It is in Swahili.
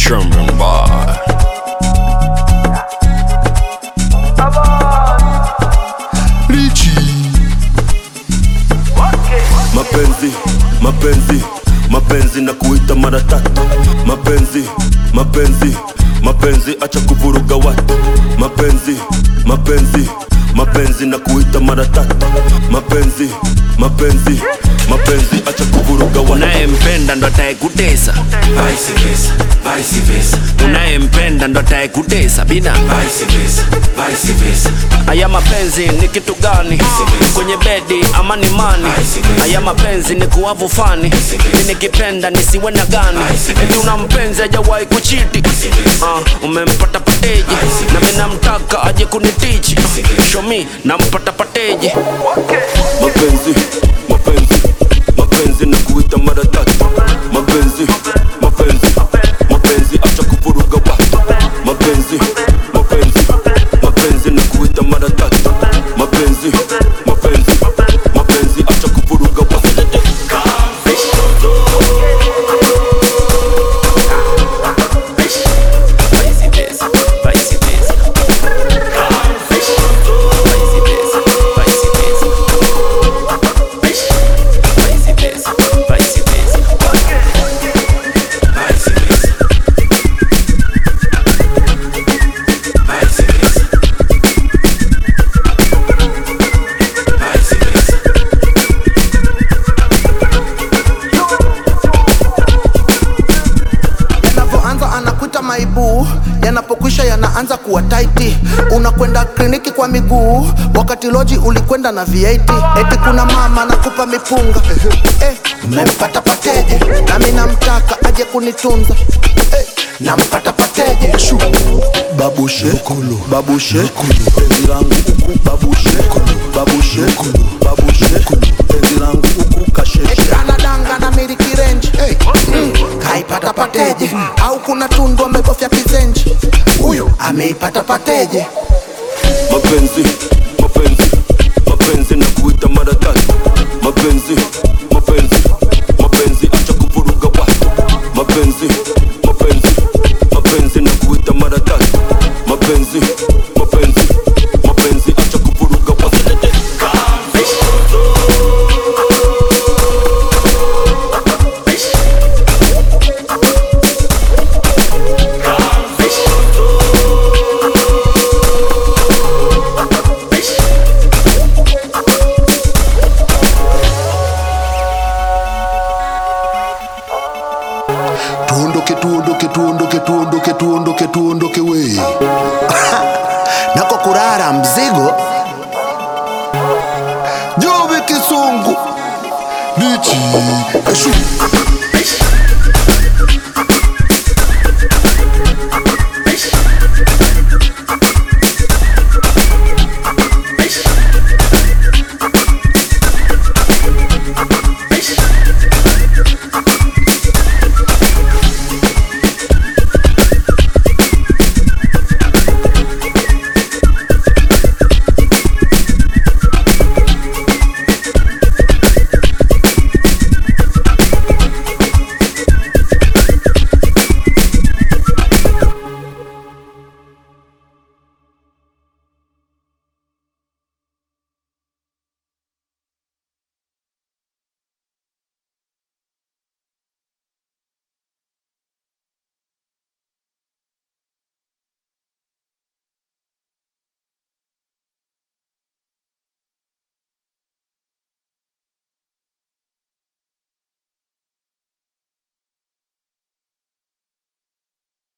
German boy. mapenzi mapenzi mapenzi na kuita mara tatu mapenzi mapenzi mapenzi acha kuvuruga watu mapenzi mapenzi mapenzi na kuita mara tatu mapenzi mapenzi mapenzi acha kuvuruga watu Unayempenda ndo atayekutesa, Vice versa, vice versa, unayempenda ndo atayekutesa bina. vice versa, vice versa. Haya mapenzi ni kitu gani? Kwenye bedi ama ni mani? Haya mapenzi ni kuwavu fani, mi nikipenda nisiwe na gani? Eti una mpenzi hajawahi kuchiti, uh, umempata pateji, na mi namtaka aje kunitichi, show me nampata pateji. mapenzi mapenzi mapenzi na kuita mara tatu mapenzi mapenzi mapenzi acha kuvuruga watu mapenzi mapenzi mapenzi na kuita mara tatu mapenzi mapenzi mapenzi acha kuvuruga watu Vice versa, vice versa. Vice versa, vice versa. Vice versa, vice versa. Vice versa. Vice versa. Vice versa. yanavyoanza anakuita maibu yanapokwisha yanaanza kuwa taiti unakwenda kliniki kwa miguu wakati loji ulikwenda na V8 eti kuna mama nakupa mipunga eh, umempata pateje nami namtaka aje kunitunza eh, nampata pateje Shu. babushe babushe penzi langu huku babushe babushe babushe penzi langu huku kasheshe anadanga na miliki range hey. mm. kaipata pateje au kuna tundu amebofya kizenji huyo ameipata pateje mapenzi mapenzi mapenzi na kuita mara tatu mapenzi mapenzi mapenzi acha kuvuruga watu mapenzi mapenzi mapenzi na kuita mara tatu mapenzi mapenzi mapenzi acha kuvuruga watu tuondoke tuondoke tuondoke tuondoke tuondoke tuondoke we nako kurara mzigo jobe kisungu bichi eshu